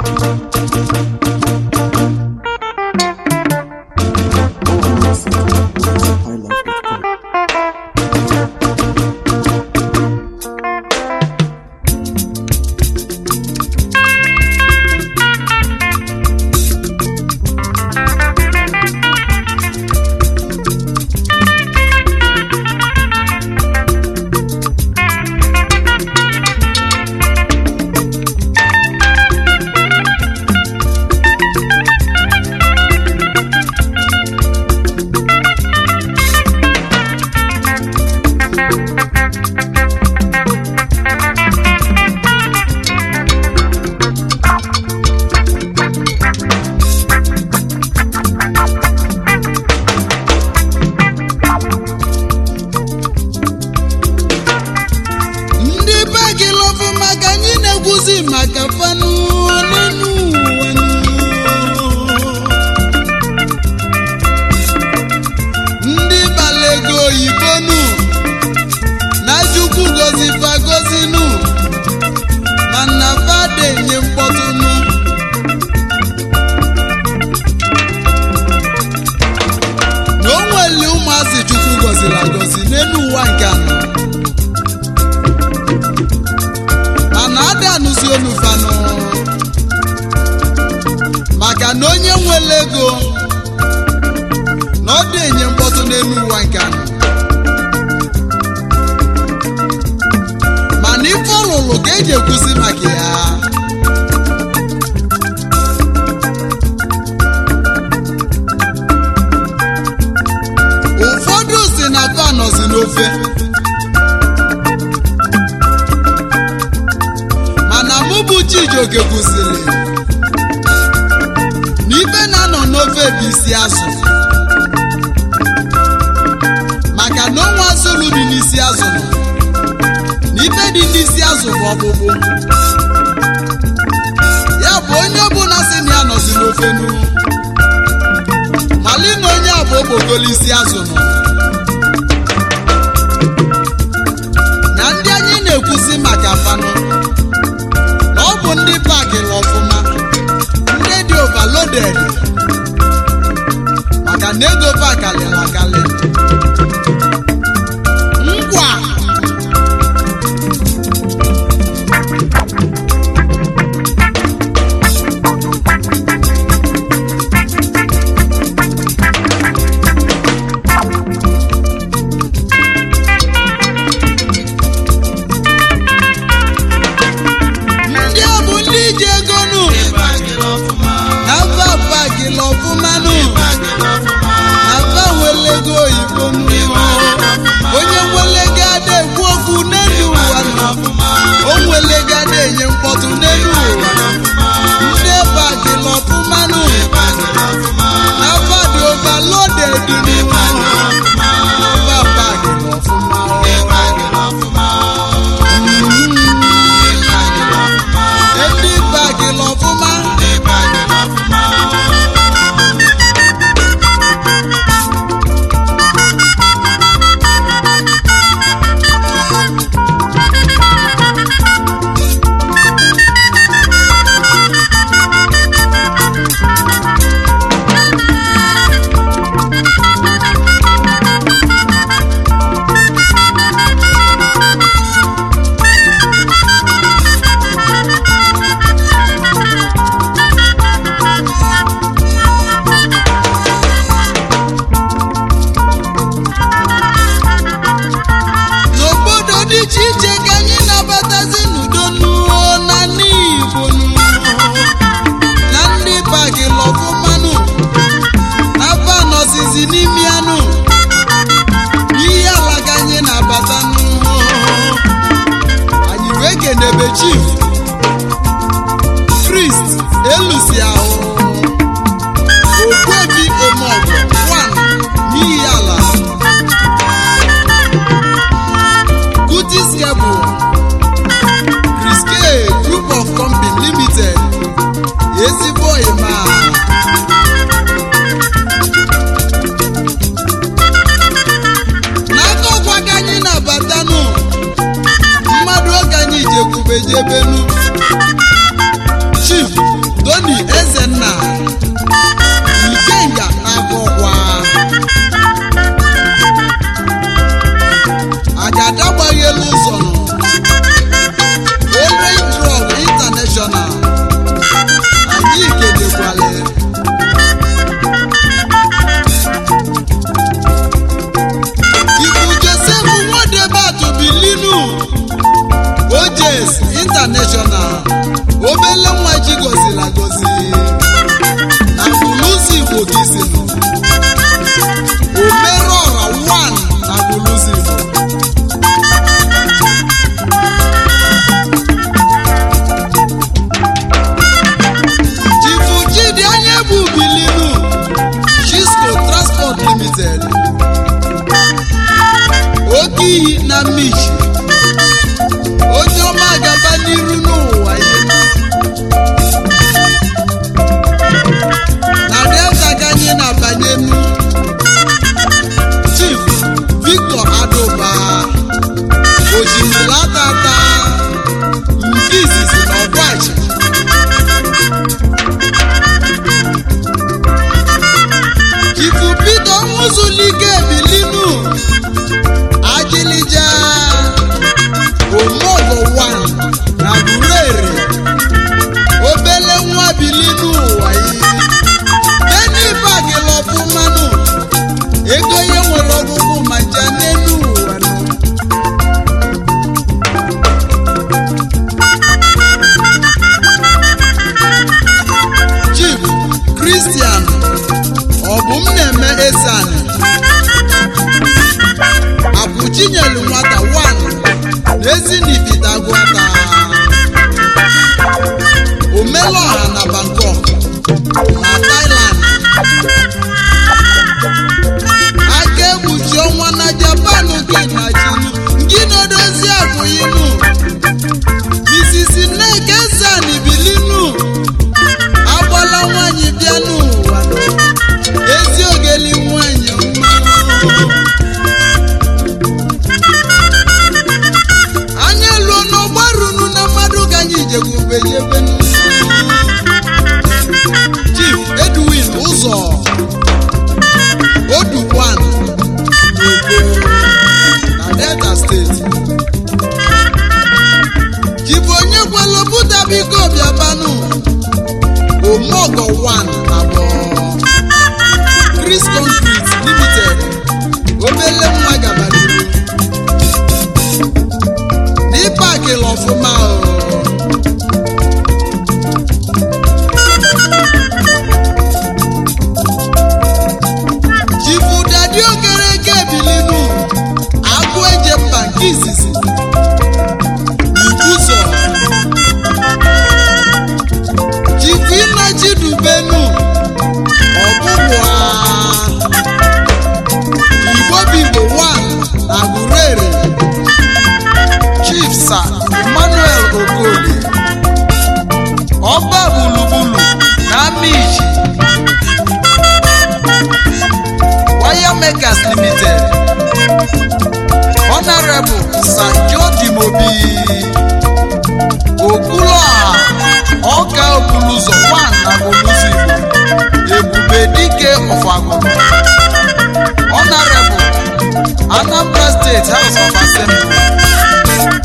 ndị be gị lọfụ maka anyị na-ekwuzi maka fanụ n'elu ụwa nụ. ndị bala ego oyibo nụ na chukwu gozi fagozi nụ mana fada enye mkpọtụ nụ na o nwere ụmụazị chukwu goziri agozi n'elu ụwa nke anọ mana ada anụzi olu fanụ maka na onye nwere ego na ọ dị enye mkpọtụ n'elu ụwa nke anọ mana ife ọlụlụ ka eji ekwuzi maka ya ụfọdụ si na fa nọzi n'ofe mana mụ bụ chijioke kwụsịrị na ife na-anọ n'ofe bụ isi azụ maka na onwe azụlụ dị n'isi azụ nọ na ife dị n'isi azụ bụ ọkpụkpụ ya bụ onye ọbụla si na ya nọzi n'ofe nu mali na onye a bụ okpokolo isi azụ nọ na ndị anyị na-ekwusi maka fanụ na ọ bụ ndị pakịrị ọfụma ndị dị overloaded maka na ego pakalịrị akalị ngwa ndị a bụ ndị ji ego nụ na mba pakịrị ọfụma nụ na mba nwere ego oyibo nụ onye nwere ego ada ekwu okwu n'elu ụwa nọ o nwere ego ada enye mkpọtụ n'elu ụwa ndị pakịrị ọfụma nụ na mba dị overloaded nụ mba pakịrị ọfụma ndị pakịrị ọfụma na Thailand aka egbuchi ọnwa na Japan gị na chinu gị na-edozi abụghịnu Mrs. Nneka Ezani bilinu agbala nwanyị bịa n'ụwa ezi ogeli nwanyị mmanụ anya luo n'ọgbarunu na mmadụ ka anyị jegubeyebe Chief Edwin ụzọ Odukwan na Delta steeti Chief onye kwalopụta biko bịabanụ Omogo 1 abụọ Chris Concrete Limited obele nwa gabaluru n'ịpakịla ọfụma o Chifu dadi okereke ebilinu agụ eje mba nke izizi Ibuso Chifu Inachidubenu ọgbụgbụa Igbo Bigbo 1 na Gurere Chief Sir Emmanuel Okoli Ọba Gburugburu na Amichi Wire Makers Limited Honorable Sir George Mobi Okwuluọha Ọka Okuluzo 1 na Oluzi Ebube Dike Ọfagụrụ Honorable Anambra State House of Assembly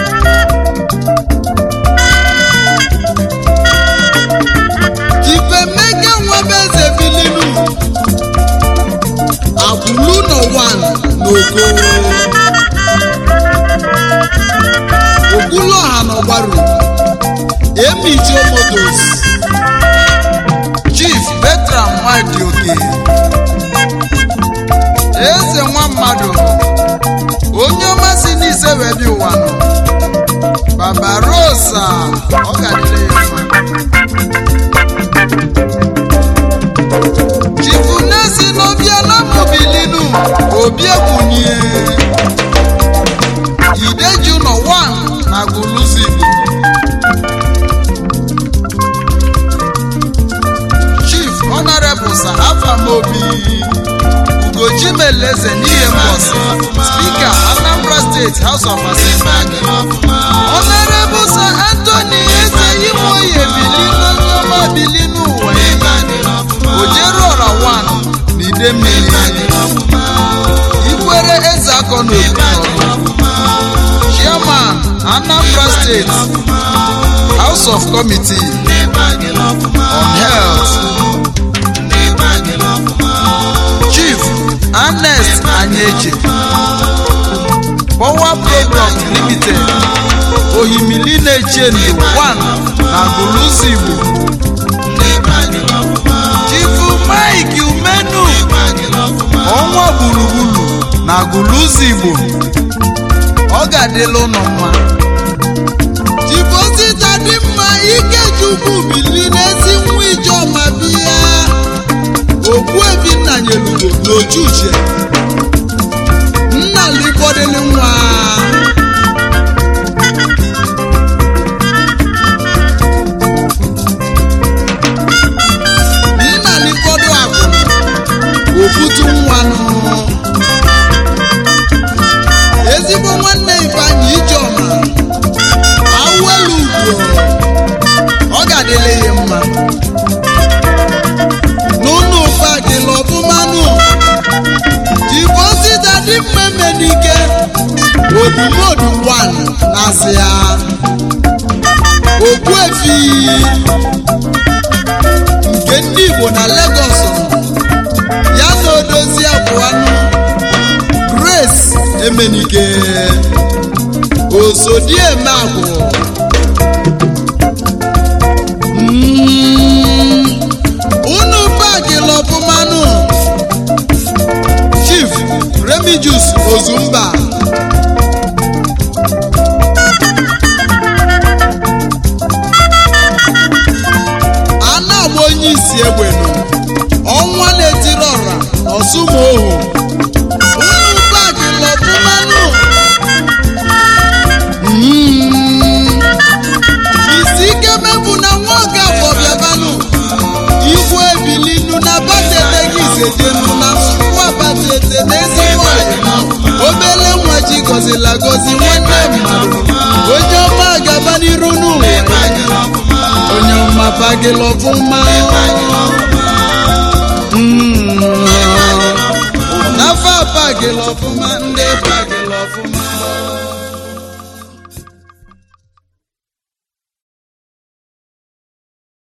Ifemeke Nwebeze Bilinu Akwụluno 1 n'Ogo Okwuluọha n'Ọgbaru Emijo Motos Chief Bertram Nwadioke Eze nwa mmadụ onye ọma si n'ise wee bịa ụwa nọ Barbarossa ọ ga-adịrị ya mma Chifu Nesi n'obiala mobilinu obi ekwunye Ideju nọ 1 na Guluzi Chief Honorable Sir Afamobi Ugochi Meleze n'ihe mbọsị Speaker Anambra State House of Assembly Honorable Sir Anthony Eze Imoye Bilinu Nyoma Bilinu ụwa Ojeru ọra 1 na Idemmili Ikwere Eze Akọ n'Obi Chairman Anambra State House of Committee on Health Chief Ernest Anyeche Power Product Limited Ohimili na-echenu 1 na Guluzi Igbo Chifu Mike Umenu ọnwa gburugburu na Guluzi Igbo ọ ga-adịla ụnọ mma Chifu Osita dị mma Ikechukwu bili n'ezi nwa Ijeọma bịa Ogbuebi nna nyelugo n'oju uche nna libọdịlị nwa nna libọdụ akụ obutu nwanụ ezigbo nwanne Ifeanyị Ijeọma awelu ugwo ọ ga-adịle ya mma n'ụlọ ụfa dịla ọfụmanụ Chifu Osita dị mma emenike odumodu 1 na-asị ya Ogbuefi nke ndị Igbo na Lagos nọ ya na odozi abụanụ Grace Emenike Osodieme Agwụ Mm, unu bagịla ọfụmanụ Chief Remigius Ozumba a na-agba onye isi isi egbenu ọnwa na-etiri ọra ọsụmohu unu bagi lọfụmanụ Mm. isi ike mebụ na nwa oge afọ bịabanụ igwe ebilinu na batete gị isedenu na nsukwu abatete na ezigbo ọyịma obele nwa ji gọzila gọzi nwanne mmadụ onye ọma gaba n'iru n'ụwa onye ọma bagịla ọfụma Mm. n'afọ a bagịla ọfụma ndị bagịla ọfụma